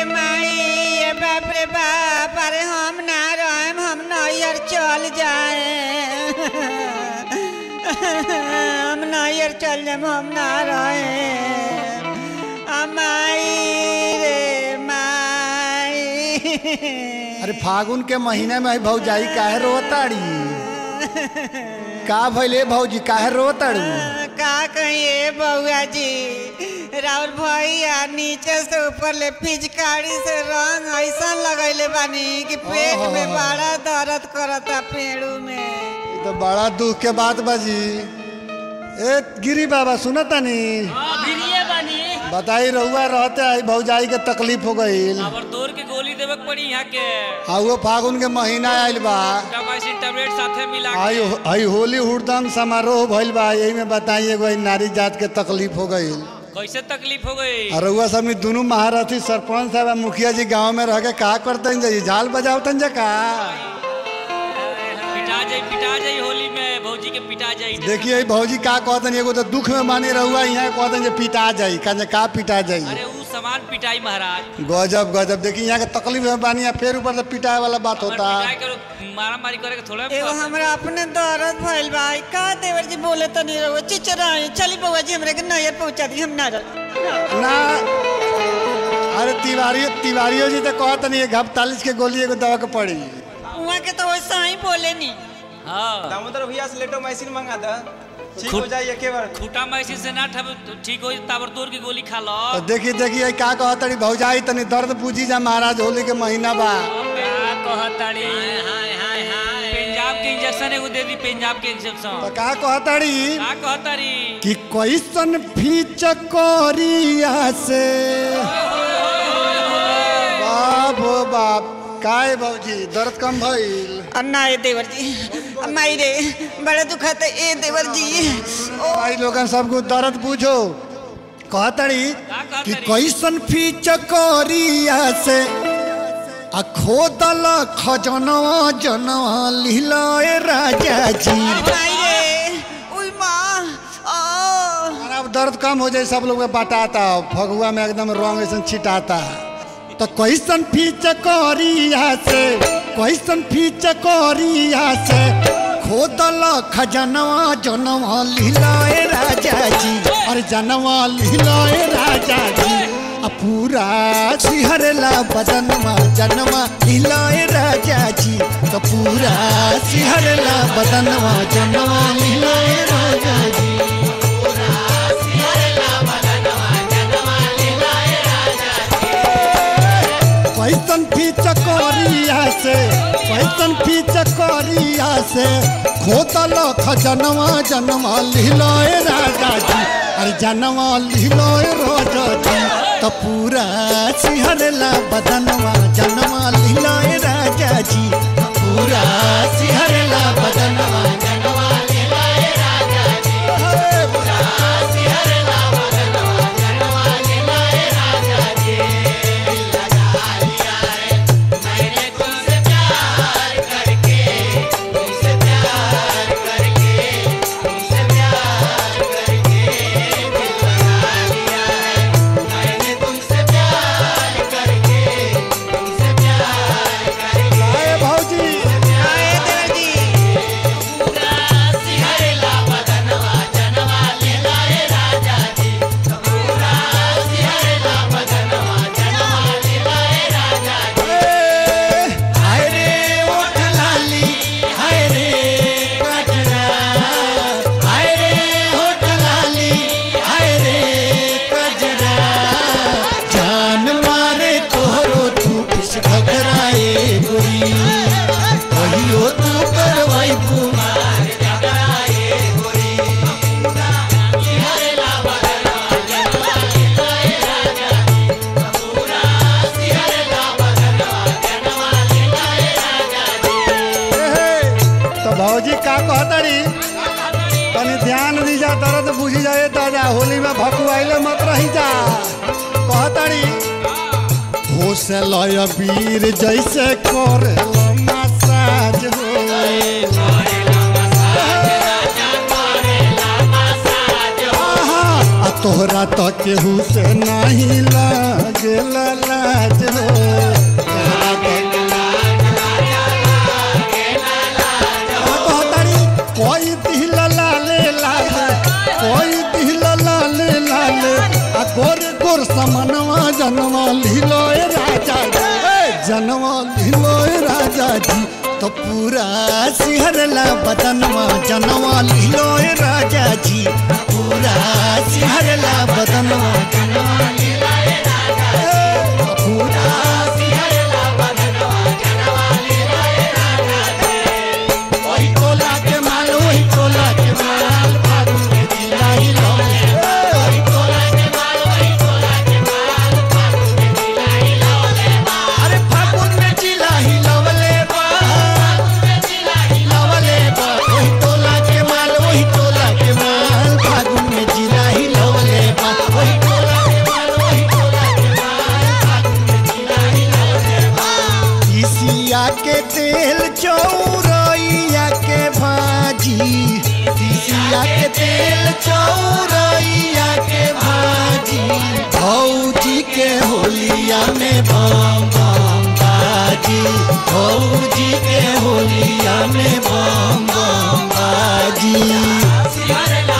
माई ये बाप रे बाप अरे हम ना रहेम हम नैयर चल जाए हम नैयर चल जाए हम ना रहे माई रे माई अरे फागुन के महीने में भौजाई काहे रोताड़ी का भइले भौजी काहे रोताड़ू का कहिए बउआ जी राउर भैया नीचे से ऊपर ले पिचकारी से रंग ऐसा लगैले बानी कि पेट में ओहो। बड़ा दर्द करता पेड़ू में ई तो बड़ा दुख के बात बाजी ए गिरी बाबा सुनतानी भिरिये बानी बताई रहुआ रहते आई भौजाई के तकलीफ हो गईल और तोड़ के गोली देवे के पड़ी यहाँ के आ वो फागुन के महीना आइल बा टामासिन टैबलेट साथे मिला के आई आई होली हुड़दंग समारोह भइल बा यही में बताई एगो ई नारी जात के तकलीफ हो गईल कैसे तकलीफ हो गई और रउआ सब में दोनों महारथी सरपंच साहब आ मुखिया जी गांव में रह के का करतन जी झाल बजावतन जा का पिटा जाई पिटा जाई होली में भौजी के पिटा जाई देखिए ई भौजी का कहतन एगो तो दुख में माने रहुआ यहाँ कहतन जे पिटा जाई का का पिटा जाई अरे ऊ सामान पिटाई महाराज गजब गजब देखिए यहाँ के तकलीफ में बानी आ फिर ऊपर से पिटाए वाला बात हमर होता पिटाई करो मारा मारी करे के थोड़ा एगो हमरा अपने दर्द भइल बा ई का देवर जी बोले तनी रहो चिचराई चली बउआ जी हमरे के नैयर पहुंचा दी हम ना रह ना अरे तिवारी तिवारियों जी तो कहतन ये घपतालीस के गोली एगो दवा के पड़ी उहाँ के तो वैसा ही बोले नी हाँ दामोदर भैया से लेटो मैसिन मंगा दा ठीक खुद- हो जाए एके बार खूटा मैसी से ना ठब ठीक हो ताबर तोड़ की गोली खा लो तो देखिए देखिए का कहतनी भौजाई तनी दर्द पूछी जा महाराज होली के महीना बा क्या कहताड़ी पंजाब के इंजेक्शन एगो दे दी पंजाब के तो इंजेक्शन का कहतड़ी का कहताड़ी कि कैसन फीच कोरिया से बाप हो बाप काय भौजी दर्द कम भइल अन्ना ए देवर जी माई रे बड़ा दुखा था ए देवर जी ओ भाई लोगन सबको दर्द पूछो कहतड़ी का कि कहतड़ी? कैसन फीच कोरिया से आ खोदल खजनवा जनवा लीलाए राजा जी माई रे उई माँ ओ और अब दर्द कम हो जाए सब लोग में बटाता फगुआ में एकदम रंग ऐसा छिटाता तो कैसन फीच कोरिया से कैसन फीच कोरिया से खोदल खजनवा जनवा लीलाए राजा जी और जनवा लीलाए राजा जी आ पूरा सिहरला बदनवा जनवा लीलाए राजा जी तो पूरा सिहरला बदनवा जनवा लीलाए राजा जी कैसन फीच कोरिया से कैसन फीच कोरिया से खोतल खजनवा जनवा लीलोए राजा जी अरे जनवा लीलोए राजा जी तो पूरा सिहरला बदनवा जनवा लीलोए राजा जी पूरा सिहरला बदनवा जनवा लीलोए राजा जी अरे पूरा सिहरला बदनवा जनवा लीलोए राजा जी आए भौजी आ ए देवर जी हाय रे ओठ लाली हाय रे कटरा हाय रे ओठ लाली हाय रे कजरा जान मारे तोहरो तू पिस घबराए गोरी कहियो तू करवाई कुमार घबराए गोरी तो भौजी का कहतरी तनी ध्यान दी जा दर्द बुझी जाए दादा होली में भकुआइले मत रही जा कहतरी होश लय वीर जैसे कर मसाज हो आहा, आ तोहरा तो केहू से नहीं लागे लाज हो तोहरा तो कहतारी कोई दिल लाले लाले कोई दिल लाले लाले आ गोर गोर समनवा जनवा लीलो ए राजा जी ए, जनवा लीलो ए राजा जी तो पूरा सिहरला बदनवा जनवा लीलो ए राजा जी पूरा सिहरला बदनवा जनवा लीलो ए राजा जी। पूरा सिहरला बदनवा जनवा लीलो ए राजा जी। वही टोला के माल वही टोला के माल फागुन के जिला ही लौले वही टोला के माल वही टोला के माल फागुन के जिला ही लौले अरे फागुन में जिला ही लौले बा फागुन में जिला ही लौले बा वही टोला के माल वही टोला के माल फागुन में जिला ही लौले बा वही टोला के माल वही टोला के माल फागुन में जिला ही लौले बा तीसिया के तेल चौरैया के भाजी तीसिया के तेल चौरैया के भाजी भौजी के होलिया में बम बम बाजी भौजी के होलिया में बम बम बाजी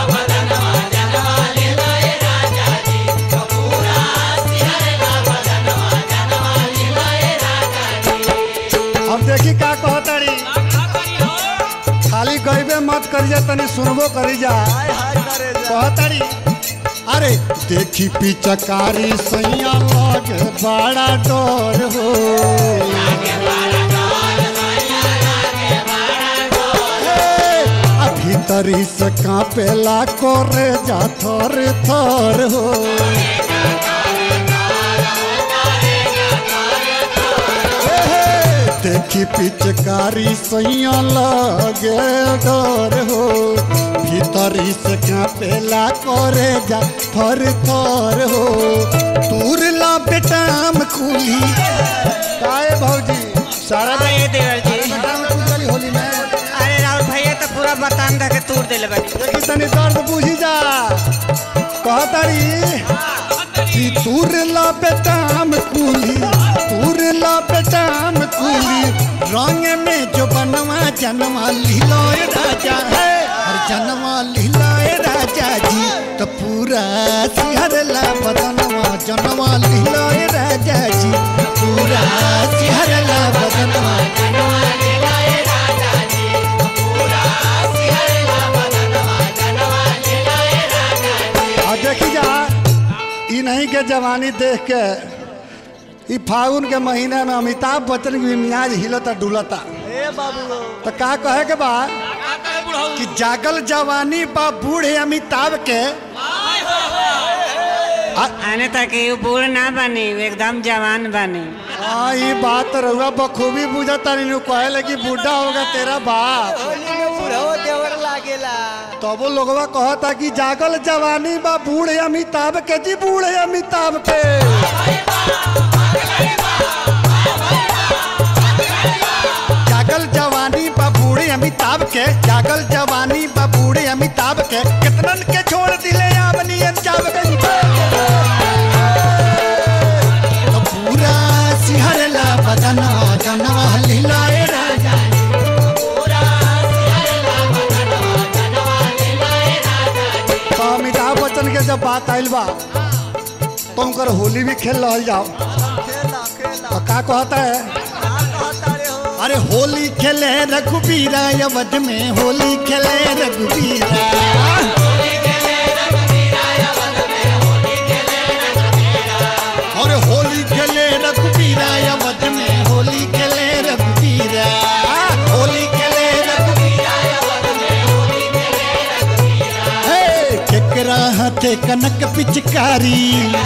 अब देखी का कहतारी खाली गईबे मत करिया तनी सुनबो करी जा कहतारी अरे देखी पिचकारी सैया लगे बड़ा डर हो हे, आ भीतरी से कांपेला करे जा थर थर हो देखी पिचकारी सैया लगे डर हो भीतरी से कांपेला करे जा थर थर हो दूर ला बेटाम कुली काए भौजी सारा हाँ, ये देवर जी बेटाम कुली होली में अरे राहुल भैया तो पूरा बतान दे के तोड़ देले बानी देखी तनी दर्द बुझी जा कहतारी कि तूर ला बेटाम कुली तूर ला बेटाम कुली रंग में जो बनवा जनवा लीलोय राजा है हर जनवा लीलोय राजा जी तो पूरा सिहरला बदनवा जनवा लीलोय राजा जी पूरा सिहरला बदनवा जनवा लीलोय राजा जी पूरा सिहरला बदनवा जनवा लीलोय राजा जी और देखी जा ई नहीं के जवानी देख के ई फागुन के महीना में अमिताभ बच्चन की भी मियाज हिलता डुलता तो का कहे के बा कि जागल जवानी बा बूढ़े अमिताभ के आने तक ये बूढ़ ना बनी एकदम जवान बनी हाँ ये बात तो रहुआ बखूबी बुझता नहीं कहले कि बूढ़ा होगा तेरा बाप तब वो लोगवा कहता कि जागल जवानी बा बूढ़े अमिताभ के जी बूढ़े अमिताभ के जागल जवानी बा बूढ़े अमिताभ के जागल जवानी बा बूढ़े अमिताभ के कितनन के छोड़ दिले आमनी अंजाब के तो पूरा सिहरला बदना जनवा लीलाए राजा तो अमिताभ बच्चन के जब बात आइल बा तो उनकर होली भी खेल रहल जाओ तो का कहता है अरे होली खेले रघुबीरा अवध में होली खेले रघुबीरा और होली खेले रघुबीरा अवध में होली खेले रघुबीरा होली खेले रघुबीरा हे केकरा हाथे कनक पिचकारी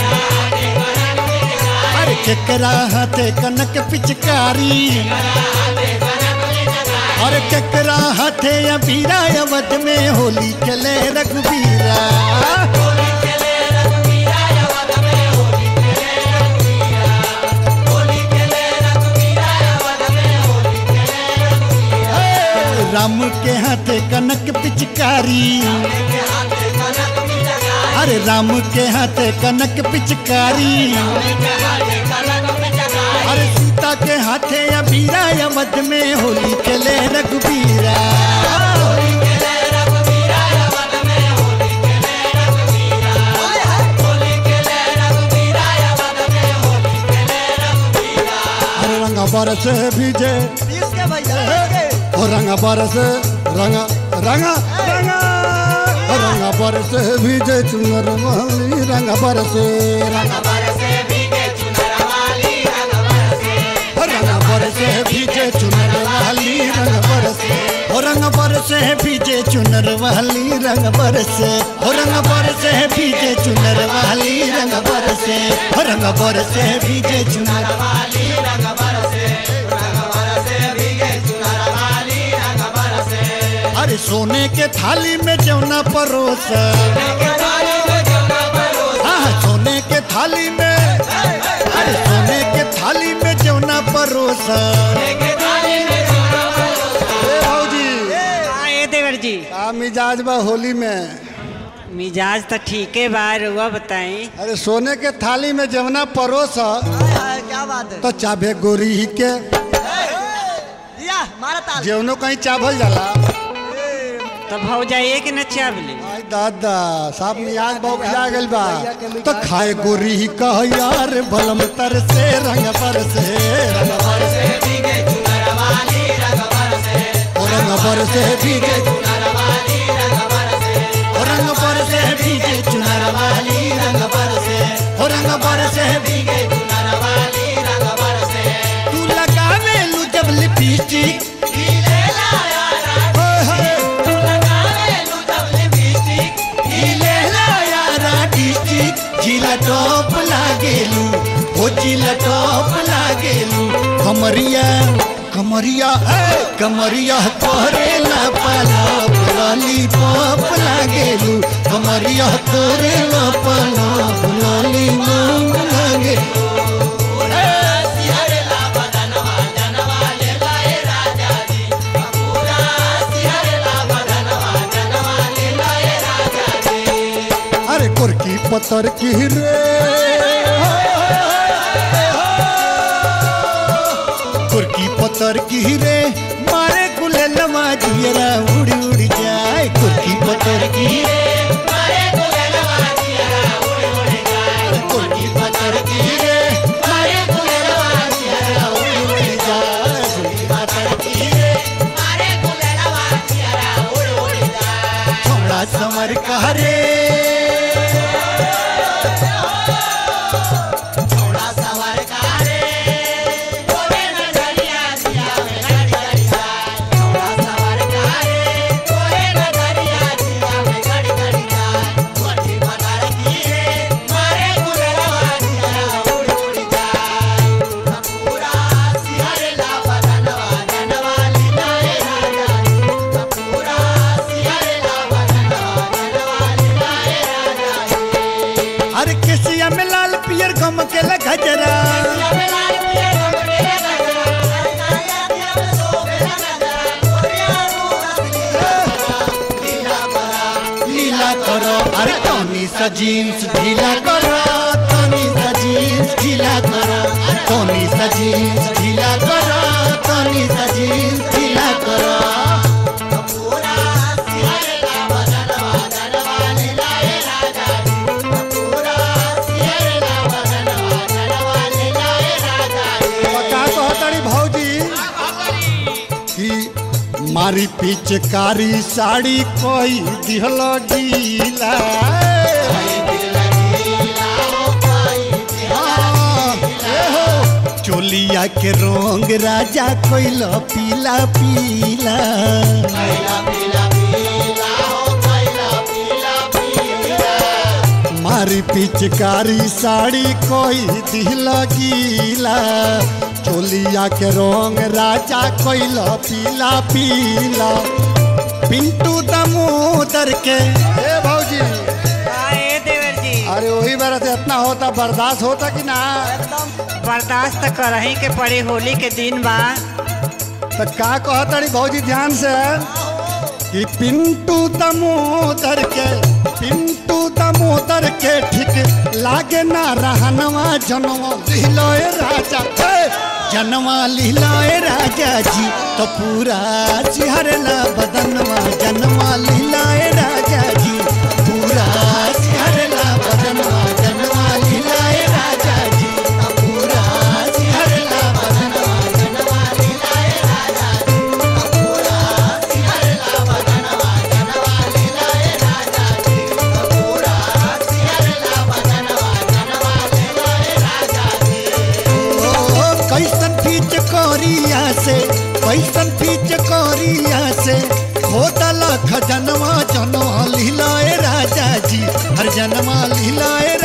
अरे केकरा हाथे कनक पिचकारी और केकरा हाथे अबीरा अवध में होली खेले रघुबीरा राम के हाथे कनक पिचकारी अरे राम के हाथे कनक पिचकारी अरे सीता के हाथे अबीरा अवध में होली खेले रघुबीरा अरे रंगा बरस भीजे ओ रंगा बरस रंगा रंगा रंगा ओ रंगा बरस भीजे चुनर वाली रंगा बरस रंगा रंग बरसे भीजे चुनर वाली रंग बरसे हो रंग बरसे भीजे चुनर वाली रंग बरसे हो रंग बरसे भीजे चुनर वाली रंग बरसे हो रंग बरसे भीजे चुनर वाली रंग बरसे अरे सोने के थाली में जौना परोस हाँ सोने के थाली में अरे सोने के थाली में जौना परोस ए भौजी हाँ ये देवर जी का मिजाज बा होली में मिजाज तो ठीक है बा रुआ बताई अरे सोने के थाली में जवना परोस क्या बात है तो चाभे गोरी के या मारा ताल जवनो कहीं चाभल जाला तो भाव जाइए कि न चावली आई दादा साहब मियाज बहु जा गइल बा तो खाए गोरी कह यार भलम तर से रंग पर से रंग पर से ओ रंग पर से भीगे ओ रंग पर से भीगे चुनर वाली रंग पर से ओ रंग पर से भीगे तू लगावे लू जब लिपस्टिक ओए होए जिला टॉप लागेलू हो जिला टॉप लागेलू कमरिया कमरिया ए, कमरिया करेला पलाप लॉलीपॉप लागेलू कमरिया करेला पलाप लॉलीपॉप लागेलू अरे कुर्की पत्थर की रे कुर्की पत्थर की रे मारे गुललवा जियरा उड़ी उड़ी जाए कुर्की पत्थर की रे कुर्की पत्थर की रे मारे गुललवा जियरा उड़ी उड़ी जाए कुर्की पत्थर की रे छोड़ा समर कह रे अरे केसिया में लाल पियर गम के गजरा लीला करो अरे टोनी सा जीन्स ढीला करो टोनी सा जीन्स ढीला करो टोनी सा जीन्स ढीला करो टोनी सा जीन्स ढीला करो का कहतड़ी भौजी कि मारी पिचकारी साड़ी कोई दिहल गीला हाँ, ए हो, चोलिया के रंग राजा कोइल पीला पीला मारी पिचकारी साड़ी कोई दिल गीला चोलिया के रंग राजा कोइल पीला पीला पिंटू दमोदर के ए भौजी हाँ ये देवर जी अरे वही बार से इतना होता बर्दाश्त होता कि ना बर्दाश्त करही के पड़ी होली के दिन बा तो का कहतड़ी भौजी ध्यान से कि पिंटू दमोदर के पिंटू दमोदर के ठीक लागे ना रहनवा जनवा लिलोए राजा हे! जनवा लिलोए राजा जी तो पूरा सिहरला बदनवा जनवा लिलाए राजा जी पूरा सिहरला बदनवा जनवा लिलाए राजा जी तो पूरा सिहरला बदनवा जनवा लिलाए राजा जी तो पूरा सिहरला बदनवा जनवा लिलाए राजा जी तो पूरा सिहरला बदनवा जनवा लिलाए राजा जी ओ कैसन पीच कोरिया से कैसन पीच कोरिया से खोदल खजनवा जनवा लीलाए राजा जी हर जनवा लीलाए